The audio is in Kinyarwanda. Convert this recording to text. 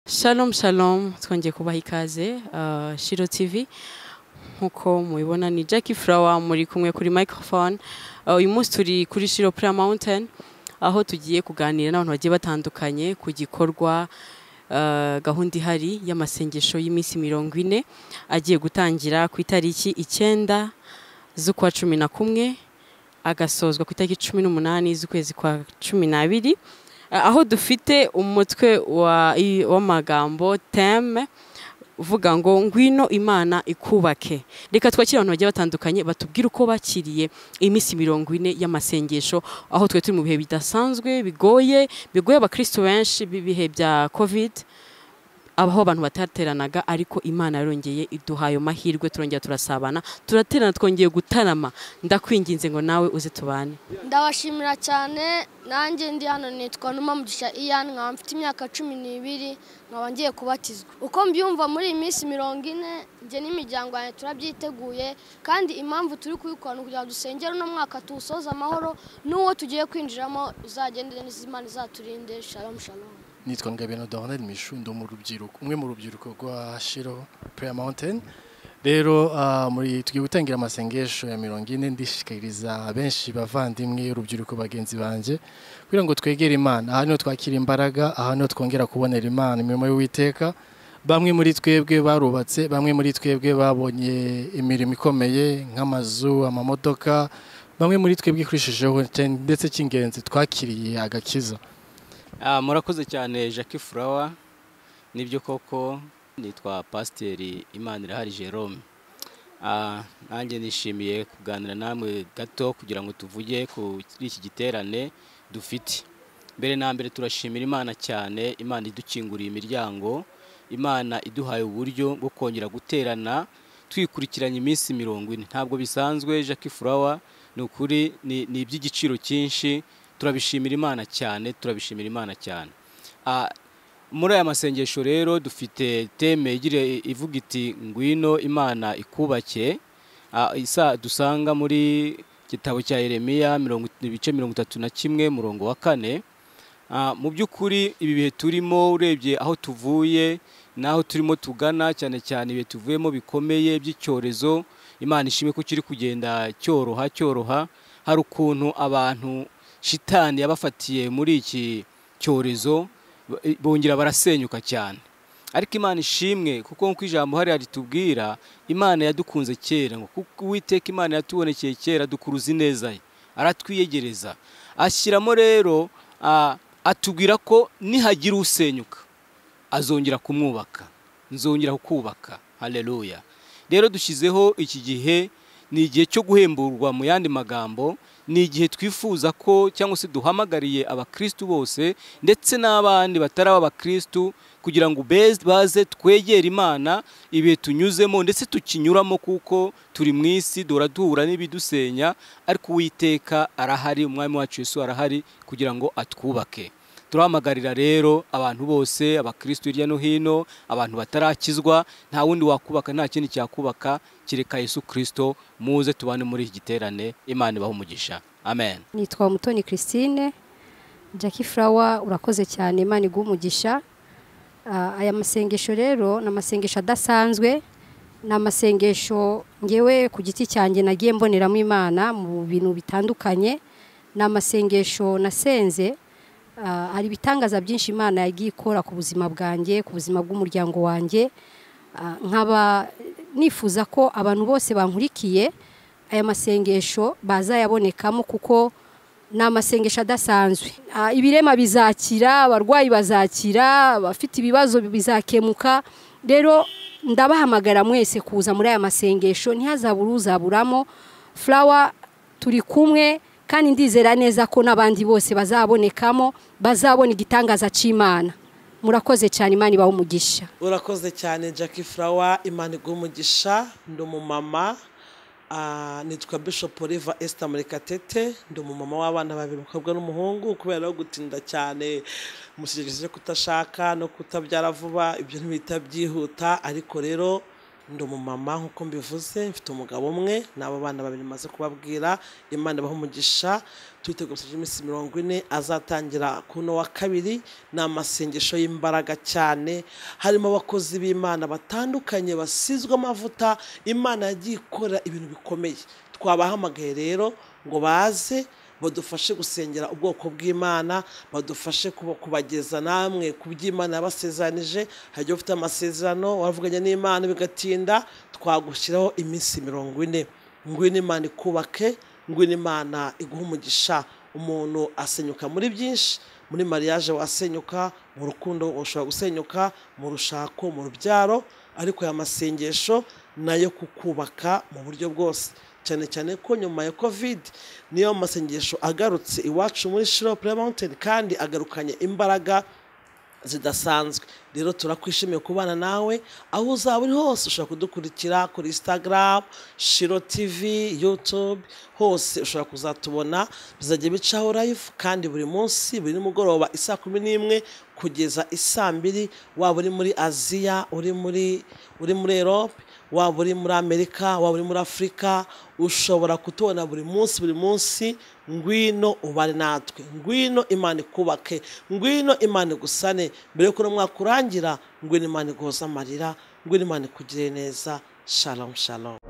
Shalom shalom twongeye kubaha ikaze uh, Shiro TV nkuko mubibona ni Jackie Flower muri kumwe kuri microphone Uh, uyu munsi turi kuri Shiro Prayer Mountain aho tugiye kuganira n'abantu bagiye batandukanye ku gikorwa uh, gahunda ihari y'amasengesho y'iminsi mirongo ine agiye gutangira ku itariki icyenda z'ukwa cumi na kumwe agasozwa ku itariki cumi n'umunani z'ukwezi kwa cumi n'abiri Eh, aho dufite umutwe wa- i- w'amagambo teme uvuga ngo ngwino imana ikubake reka twakire abantu bagiye batandukanye batubwire uko bakiriye iminsi mirongo ine y'amasengesho aho twe turi mu bihe bidasanzwe bigoye bigoye abakristo benshi b'ibihe bya covid aho abantu batateranaga ariko imana yarongeye iduha ayo mahirwe turongera turasabana turaterana twongeye gutarama ndakwinginze ngo nawe uze tubane ndabashimira cyane nanjye ndi hano nitwa numa mugisha iyan nkaba mfite imyaka cumi n'ibiri nkaba ngiye kubatizwa uko mbyumva muri iyi minsi mirongo ine njye n'imiryango yanjye turabyiteguye kandi impamvu turi kubikora ni ukugira ngo dusengere uno mwaka tuwusoze amahoro n'uwo tugiye kwinjiramo uzagende neza imana izaturinde shalomu shalomu nitwa ngabino donald mishu ndi mu rubyiruko umwe mu rubyiruko rwa shiro prayer mountain rero ah, muri tugiye gutangira amasengesho ya mirongo ine ndishikariza benshi bavandimwe urubyiruko bagenzi banjye kugira ngo twegere imana aha niho twakira imbaraga aha niho twongera kubonera imana imirimo y'uwiteka bamwe muri twebwe barubatse bamwe muri twebwe babonye imirimo ikomeye nk'amazu amamodoka bamwe muri twebwe kurishijeho ndetse cy'ingenzi twakiriye agakiza Ah, murakoze cyane Jackie Flower nibyo koko nitwa pasiteri Imanirahari Jerome Ah, nanjye nishimiye kuganira namwe gato kugira ngo tuvuge kuri iki giterane dufite mbere na mbere turashimira imana cyane imana idukinguriye imiryango imana iduhaye uburyo bwo kongera guterana twikurikiranye iminsi mirongo ine ntabwo bisanzwe Jackie Flower ni ukuri ni ni iby'igiciro cyinshi turabishimira imana cyane turabishimira imana cyane Ah, muri aya masengesho rero dufite teme igira ivuga iti ngwino imana ikubake Ah, isa dusanga muri gitabo cya Yeremiya mirongo ibice mirongo itatu na kimwe murongo wa kane Ah, mu by'ukuri ibi bihe turimo urebye aho tuvuye n'aho turimo tugana cyane cyane ibihe tuvuyemo bikomeye by'icyorezo imana ishimwe ko kiri kugenda cyoroha cyoroha hari ukuntu abantu shitani yabafatiye muri iki cyorezo ba- bongera barasenyuka cyane ariko imana ishimwe kuko nk'uko ijambo hariya ritubwira imana yadukunze kera ngo kuko uwiteka imana yatubonekeye kera dukuruza ineza ye aratwiyegereza ashyiramo rero ah, atubwira ko nihagira usenyuka azongera kumwubaka nzongera kukubaka haleluya rero dushyizeho iki gihe ni igihe cyo guhemburwa mu yandi magambo ni igihe twifuza ko cyangwa se duhamagariye abakristu bose ndetse n'abandi batari abakristu kugira ngo beze- baze twegere imana ibihe tunyuzemo ndetse tukinyuramo kuko turi mu isi duhora duhura n'ibidusenya ariko uwiteka arahari umwami wacu yesu arahari kugira ngo atwubake turahamagarira rero abantu bose abakristo hirya no hino abantu batarakizwa nta wundi wakubaka nta kindi cyakubaka kereka yesu kirisito muze tubane muri iki giterane imana ibahe umugisha amen nitwa mutoni christine Jackie flower urakoze cyane imana iguha umugisha Ah, aya masengesho rero ni amasengesho adasanzwe ni amasengesho ngewe ku giti cyanjye nagiye mboneramo imana mu bintu bitandukanye ni amasengesho nasenze Ah, hari ibitangaza byinshi imana yagiye ikora ku buzima bwanjye ku buzima bw'umuryango wanjye Ah, nkaba nifuza ko abantu bose bankurikiye aya masengesho bazayabonekamo kuko ni amasengesho adasanzwe Ah, ibirema bizakira abarwayi bazakira abafite ibibazo bizakemuka rero ndabahamagara mwese kuza muri aya masengesho ntihazabure uzaburamo furawa turi kumwe kandi ndizera neza ko n'abandi bose bazabonekamo bazabona igitangaza cy'imana murakoze cyane imana ibaha umugisha urakoze cyane Jackie Flower imana igumugisha ndi umumama ah, nitwa Bishop Oliver Esther Murekatete ndi umumama w'abana babiri umukobwa n'umuhungu kubera no gutinda cyane mu kigero cyo kutashaka no kutabyara vuba ibyo ntibihita byihuta ariko rero ndi umumama nk'uko mbivuze mfite umugabo umwe n'abo bana babiri maze kubabwira imana ibaha umugisha twitegura gusoje iminsi mirongo ine azatangira kuno wa kabiri ni amasengesho y'imbaraga cyane harimo abakozi b'imana batandukanye basizwe amavuta imana yagiye ikora ibintu bikomeye twabahamagaye rero ngo baze badufashe gusengera ubwoko bw'imana badufashe kuba- kubageza namwe ku by'imana yabasezeranije hari igihe ufite amasezerano wavuganye n'imana bigatinda twagushyiraho iminsi mirongo ine ngwino imana ikubake ngwino imana iguhe umugisha umuntu asenyuka muri byinshi muri mariage wasenyuka mu rukundo ushobora gusenyuka mu rushako mu rubyaro ariko aya masengesho nayo kukubaka mu buryo bwose cyane cyane ko nyuma ya covid niyo masengesho agarutse iwacu muri shiro pure mountain kandi agarukanye imbaraga zidasanzwe rero turakwishimiye kubana nawe aho uzaba uri hose ushobora kudukurikira kuri instagram shiro tv youtube hose ushobora kuzatubona bizajya bicaho live kandi buri munsi buri nimugoroba isaa kumi n'imwe kugeza isaa mbiri waba uri muri aziya uri muri uri muri erope waba uri muri amerika waba uri muri afurika ushobora kutubona buri munsi buri munsi ngwino ubare natwe ngwino imana ikubake ngwino imana igusane mbere y'uko uno mwaka urangira ngwino imana iguhoze amarira ngwino imana ikugire neza shalom shalom